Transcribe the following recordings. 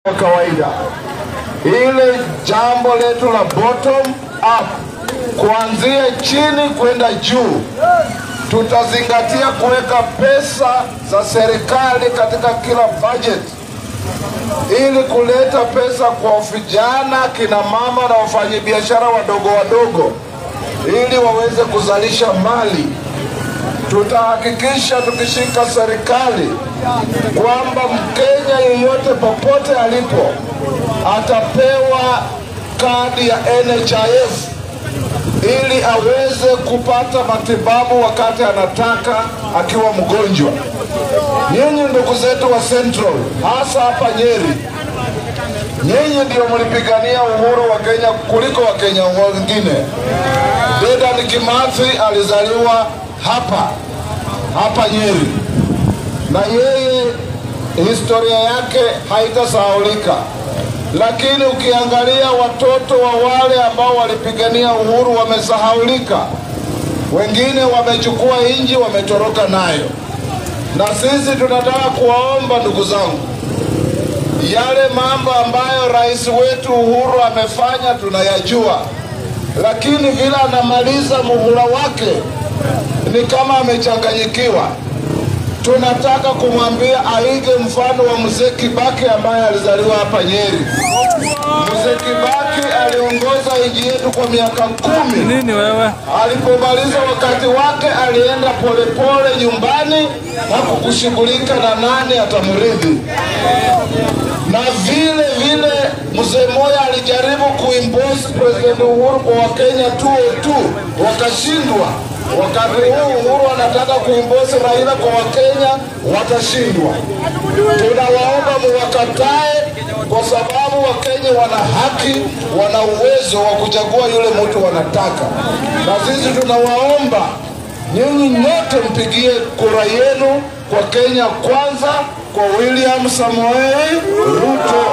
wa kawaida. Ile jambo letu la bottom up, kuanzia chini kwenda juu, tutazingatia kuweka pesa za serikali katika kila budget ili kuleta pesa kwa vijana, kina mama na wafanyabiashara wadogo wadogo, ili waweze kuzalisha mali. Tutahakikisha tukishika serikali kwamba Mkenya yeyote popote alipo atapewa kadi ya NHIF ili aweze kupata matibabu wakati anataka akiwa mgonjwa. Nyinyi ndugu zetu wa Central, hasa hapa Nyeri, nyinyi ndio mlipigania uhuru wa Kenya kuliko Wakenya wengine. Dedan Kimathi alizaliwa hapa hapa Nyeri, na yeye historia yake haitasahaulika. Lakini ukiangalia watoto wa wale ambao walipigania uhuru wamesahaulika, wengine wamechukua inji wametoroka nayo, na sisi tunataka kuwaomba ndugu zangu, yale mambo ambayo rais wetu Uhuru amefanya tunayajua, lakini vile anamaliza muhula wake ni kama amechanganyikiwa. Tunataka kumwambia aige mfano wa mzee Kibaki ambaye alizaliwa hapa Nyeri. Mzee Kibaki aliongoza nchi yetu kwa miaka kumi. Nini wewe? Alipomaliza wakati wake, alienda polepole nyumbani, hakukushughulika na nani atamrithi. Na vile vile mzee Moya alijaribu kuimpose President Uhuru kwa Wakenya tu tu, wakashindwa. Wakati huu Uhuru anataka kuimpose Raila kwa Wakenya, watashindwa. Tunawaomba muwakatae, kwa sababu Wakenya wana haki, wana uwezo wa kuchagua yule mtu wanataka, na sisi tunawaomba nyinyi nyote mpigie kura yenu kwa Kenya Kwanza, kwa William Samoei Ruto.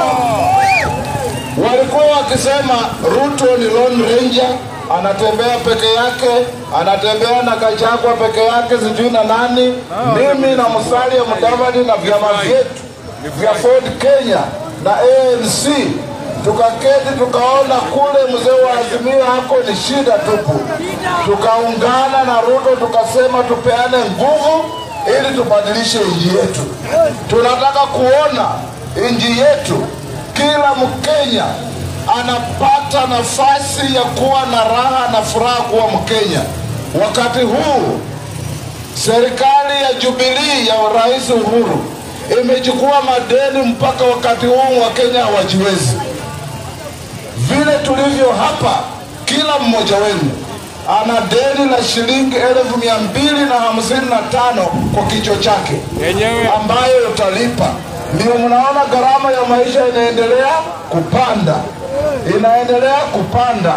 Walikuwa wakisema Ruto ni Lone Ranger, anatembea peke yake, anatembea na Gachagua peke yake, sijui na nani. Mimi na Musalia Mudavadi na vyama vyetu vya Ford Kenya na ANC tukaketi tukaona kule mzee wa Azimio hako ni shida tupu, tukaungana na Ruto tukasema tupeane nguvu ili tubadilishe nchi yetu. Tunataka kuona nchi yetu kila Mkenya anapata nafasi ya kuwa na raha na furaha kuwa Mkenya. Wakati huu serikali ya Jubilii ya Rais Uhuru imechukua madeni mpaka wakati huu Wakenya hawajiwezi. Vile tulivyo hapa, kila mmoja wenu ana deni la shilingi elfu mia mbili na hamsini na tano kwa kichwa chake Yenyewe. ambayo utalipa. Ndio mnaona gharama ya maisha inaendelea kupanda, inaendelea kupanda.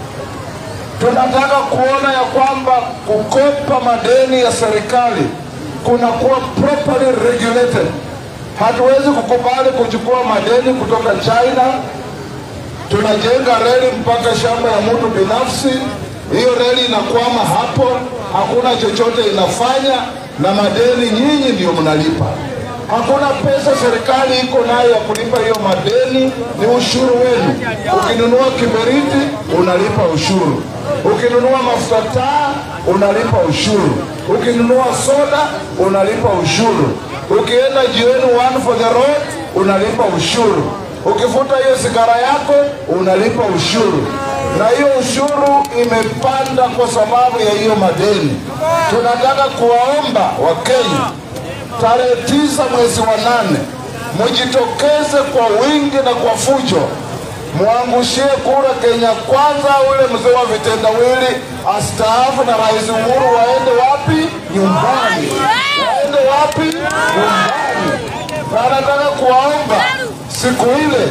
Tunataka kuona ya kwamba kukopa madeni ya serikali kunakuwa properly regulated. Hatuwezi kukubali kuchukua madeni kutoka China, tunajenga reli mpaka shamba ya mtu binafsi, hiyo reli inakwama hapo, hakuna chochote inafanya, na madeni nyinyi ndio mnalipa. Hakuna pesa serikali iko nayo ya kulipa hiyo madeni, ni ushuru wenu. Ukinunua kiberiti unalipa ushuru, ukinunua mafuta taa unalipa ushuru, ukinunua soda unalipa ushuru, ukienda jioni one for the road unalipa ushuru, ukifuta hiyo sigara yako unalipa ushuru, na hiyo ushuru imepanda kwa sababu ya hiyo madeni. Tunataka kuwaomba Wakenya tarehe tisa mwezi wa nane mujitokeze kwa wingi na kwa fujo, mwangushie kura Kenya Kwanza, ule mzee wa vitendawili astaafu na Rais Uhuru waende wapi? Nyumbani. Waende wapi? Nyumbani. Na nataka kuwaomba siku ile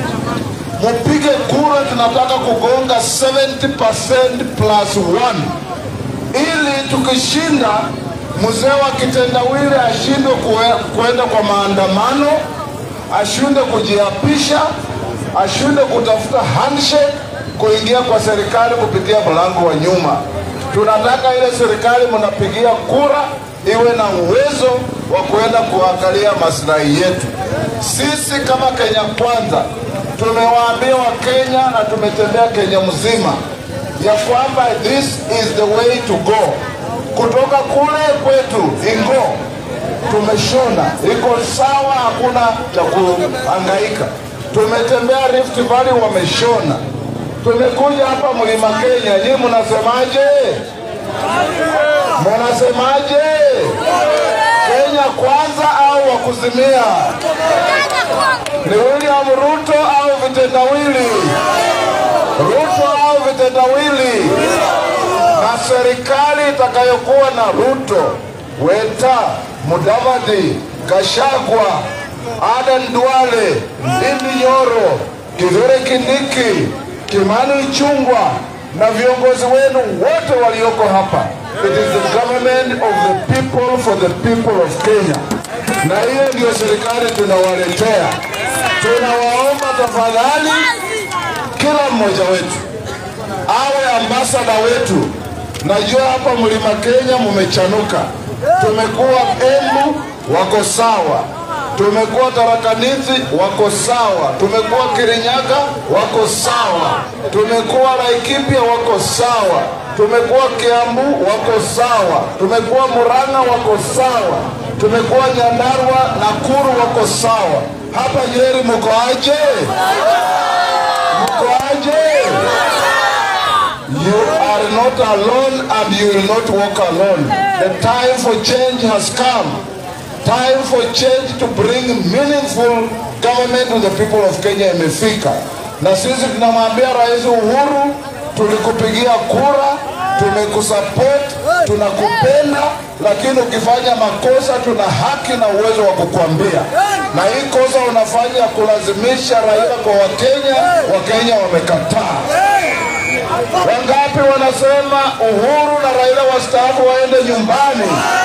mupige kura, tunataka kugonga 70% plus 1 ili tukishinda mzee wa kitendawili ashindwe kue- kuenda kwa maandamano, ashindwe kujiapisha, ashindwe kutafuta handshake, kuingia kwa serikali kupitia mlango wa nyuma. Tunataka ile serikali mnapigia kura iwe na uwezo wa kuenda kuangalia maslahi yetu. Sisi kama Kenya Kwanza tumewaambia Wakenya na tumetembea Kenya mzima ya kwamba this is the way to go. Kutoka kule kwetu Ingo tumeshona, iko sawa, hakuna cha kuhangaika. Tumetembea Rift Valley, wameshona. Tumekuja hapa Mlima Kenya, nyinyi mnasemaje? Mnasemaje? Kenya kwanza au wakuzimia? Ni William Ruto au vitendawili? Ruto au vitendawili? Na serikali itakayokuwa na Ruto, Weta, Mudavadi, Gashagwa, Adan Duale, Ndindi Nyoro, Kithure Kindiki, Kimani Ichung'wah na viongozi wenu wote walioko hapa. It is the government of the people for the people of Kenya, na hiyo ndio serikali tunawaletea. Tunawaomba tafadhali, kila mmoja wetu awe ambasada wetu. Najua hapa mlima Kenya mumechanuka, tumekuwa Embu wako sawa, tumekuwa Tharakanithi wako sawa, tumekuwa Kirinyaga wako sawa, tumekuwa Laikipia wako sawa, tumekuwa Kiambu wako sawa, tumekuwa Murang'a wako sawa, tumekuwa Nyandarua, Nakuru wako sawa. Hapa Nyeri mko aje? Mko aje? You are not alone and you will not walk alone. The time for change has come. Time for change to bring meaningful government to the people of Kenya imefika. Na sisi tunamwambia Rais Uhuru, tulikupigia kura, tumekusupport, tunakupenda, lakini ukifanya makosa tuna haki na uwezo wa kukuambia. Na hii kosa unafanya kulazimisha raia kwa Wakenya, Wakenya wamekataa. Wangapi wanasema Uhuru na Raila wastaafu waende nyumbani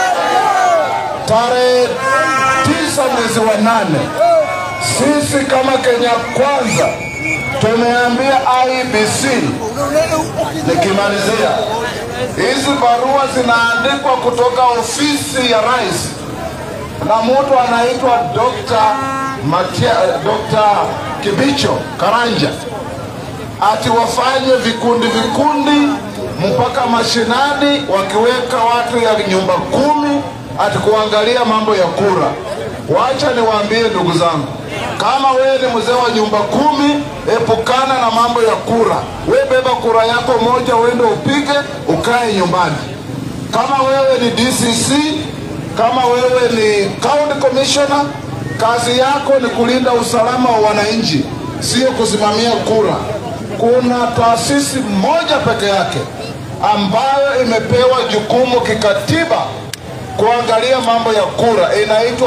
tarehe tisa mwezi wa nane? Sisi kama Kenya Kwanza tumeambia IBC, nikimalizia, hizi barua zinaandikwa kutoka ofisi ya rais na mtu anaitwa Dr. Matia, Dr. Kibicho Karanja ati wafanye vikundi vikundi mpaka mashinani, wakiweka watu ya nyumba kumi ati kuangalia mambo ya kura. Wacha niwaambie ndugu zangu, kama wewe ni mzee wa nyumba kumi, epukana na mambo ya kura. We beba kura yako moja, uende upige, ukae nyumbani. Kama wewe ni DCC, kama wewe ni county commissioner, kazi yako ni kulinda usalama wa wananchi, sio kusimamia kura kuna taasisi moja peke yake ambayo imepewa jukumu kikatiba kuangalia mambo ya kura, inaitwa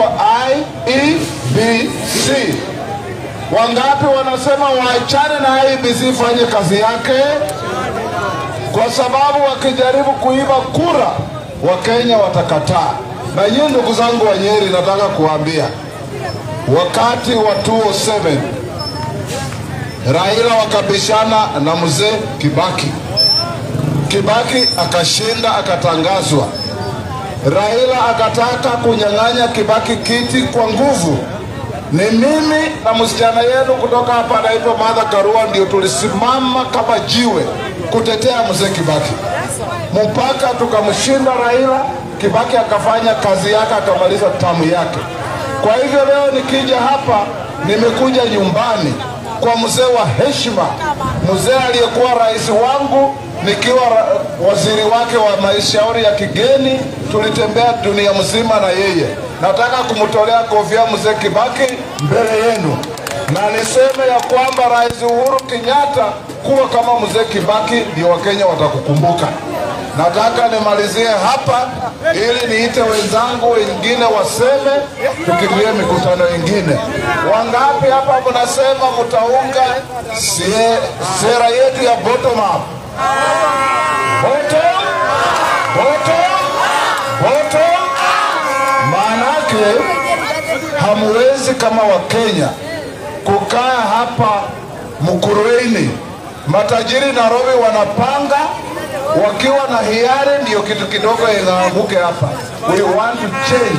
IEBC. Wangapi wanasema waachane na IEBC ifanye kazi yake? Kwa sababu wakijaribu kuiba kura, Wakenya watakataa. Na nyinyi ndugu zangu wa Nyeri, nataka kuambia wakati wa 207 Raila wakabishana na mzee Kibaki. Kibaki akashinda, akatangazwa. Raila akataka kunyang'anya Kibaki kiti kwa nguvu. Ni mimi na msichana yenu kutoka hapa anaitwa Martha Karua ndio tulisimama kama jiwe kutetea mzee Kibaki mpaka tukamshinda Raila. Kibaki akafanya kazi yake, akamaliza tamu yake. Kwa hivyo leo nikija hapa, nimekuja nyumbani kwa mzee wa heshima, mzee aliyekuwa rais wangu nikiwa ra- waziri wake wa mashauri ya kigeni. Tulitembea dunia mzima na yeye. Nataka kumtolea kofia mzee Kibaki mbele yenu, na niseme ya kwamba Rais Uhuru Kenyatta, kuwa kama mzee Kibaki, ndio Wakenya watakukumbuka. Nataka nimalizie hapa ili niite wenzangu wengine waseme, tukimbie mikutano ingine. Wangapi hapa mnasema mtaunga sie- sera yetu ya bottom up? Bottom, bottom, bottom. Maanake hamwezi kama Wakenya kukaa hapa Mkurueni, matajiri Nairobi wanapanga wakiwa na hiari, ndio kitu kidogo inaanguke hapa. We want to change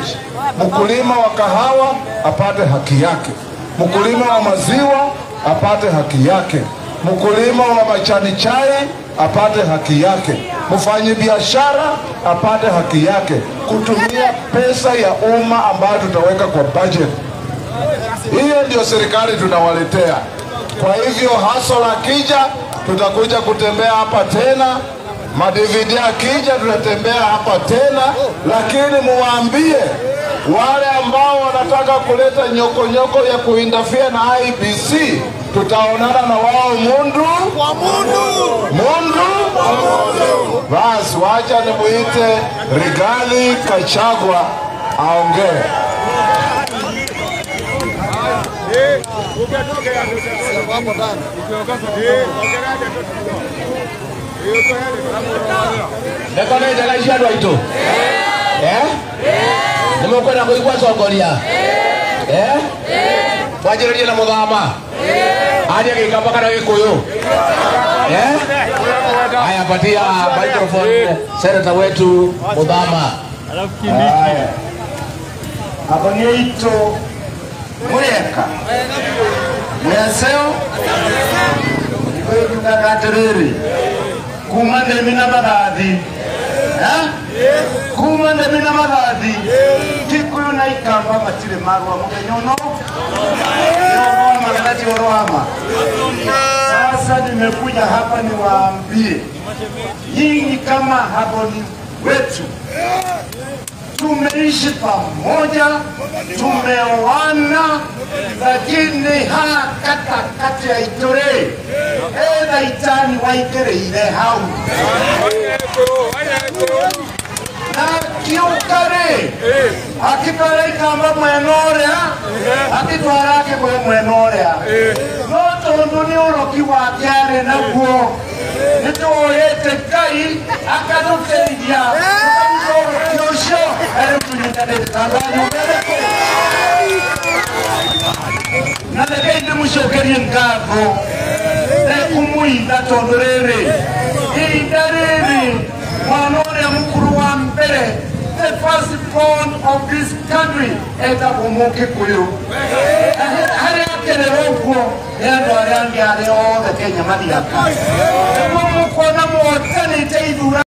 mkulima wa kahawa apate haki yake, mkulima wa maziwa apate haki yake, mkulima wa majani chai apate haki yake, mfanyi biashara apate haki yake, kutumia pesa ya umma ambayo tutaweka kwa budget. Hiyo ndio serikali tunawaletea. Kwa hivyo hasol akija, tutakuja kutembea hapa tena, madividi akija, tutatembea hapa tena, lakini muwaambie wale ambao wanataka kuleta nyokonyoko ya kuindafia na IBC, tutaonana na wao mundu Kwa mundu. mundu. Basi wacha nimuite Rigathi Gachagua aongee. Ndeko nä njega icio andå aitå nä må kwenda kå igua congoria mwanjä rä rie na må thama anjä gä kamba kana gä kå yå haya patia microphone senata wetu må thama Haya. Hapo ni ito murieka mweseo ikujugaga atiriri kuma ndemi na mathathi Eh? kuma ndemi na mathathi kikuyu na ikamba matire marua muthenya uno yoroma gati orwama sasa nimekuja hapa niwaambie nyinyi kama haboni wetu tumeishi pamoja, tumeoana, lakini ha katakati ya itore etha itani waigereire hau na kiukari akitwara ikamba mwena uria akitwara kiguyu mwena uria no tondu ni uroki wake ari naguo nituoyete ngai akatũteithia tũkaruta ũroki ũcio na rĩu tũnyitanĩte tanzania ũrereko na rekei ndĩmũcokerie ngatho nekũmũitha tondũ rĩrĩ ihinda rĩrĩ mwana ũrĩa mũkũrũ wa mbere the first born of this country etagwo mũkĩkũyũ Na harĩa akererwo ũguo nĩ andũ arĩa angĩ arĩa othe kenya mathiaka nĩguo mũkuona mwotanĩte ithura